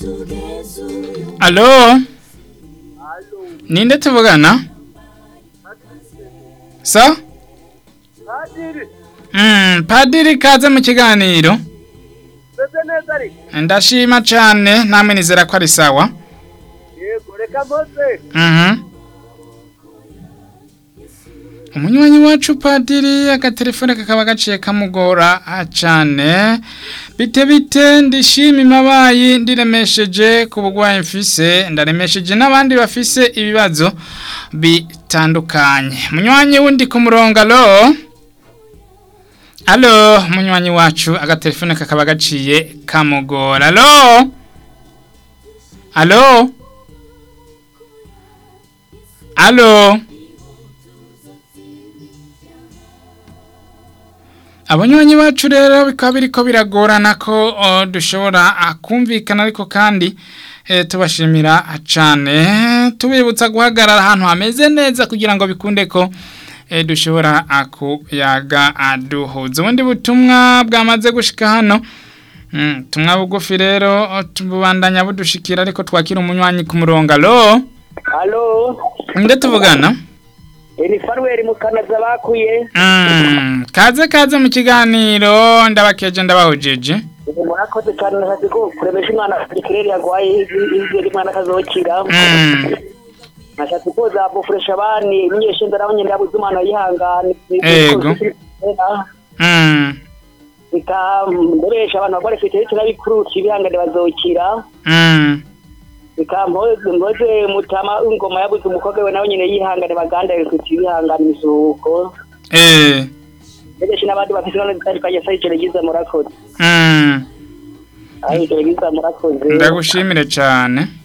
Alo? Ninde tuvugana? So? Padiri, Mm, padiri kaze mu kiganiro. meze neza ari? Ndashima cane namwe nizera ko ari sawa. Yego, reka mpoze. Mhm. Umunywanyi wacu padiri agatelefone kakaba gaciye kamugora ah, cane bite bite ndishima imabayi ndiremesheje ku bugwayi mfise ndaremesheje n'abandi bafise ibibazo bitandukanye munywanyi wundi ku murongo alo alo munywanyi wacu agatelefone kakaba gaciye kamugora alo alo alo abanywanyi bacu rero bikaba biriko biragorana ko o, dushobora ah, kumvikana ariko kandi eh, tubashimira cane tubibutsa guhagarara ahantu hameze neza kugira ngo bikunde ko eh, dushobora ah, kuyaga aduhuza ubundi butumwa bwamaze gushika hano Mm, tumwa bugufi rero o, tubandanya budushikira ariko twakira umunywanyi ku murongo alo Halo, nde tuvugana ni Fanuel Mukanaza bakuye. Mm, kaze kaze mu kiganiro ndabakeje ndabahojeje Murakoze cyane nakazi ko kuremesha umwana kirere yagwaye izere mwana kazokira. Mm. Nashatse koza bufresha abani nyeshe ndaraho nyenda yabuze umwana yihangane. Ego. Mm. Ikamboresha abantu bagore fite turabikuru kibihangane bazokira. Mm. ikampoze mpoze mutama ingoma yabuze umukobwa we nawe nyine yihangane bagandare kuti bihangane imisuhuko Eh. ndetse n'abandi bafite none zitandukanye sa ijoro ryiza murakoze Mm. aho ijoro ryiza murakoze Ndagushimire cyane.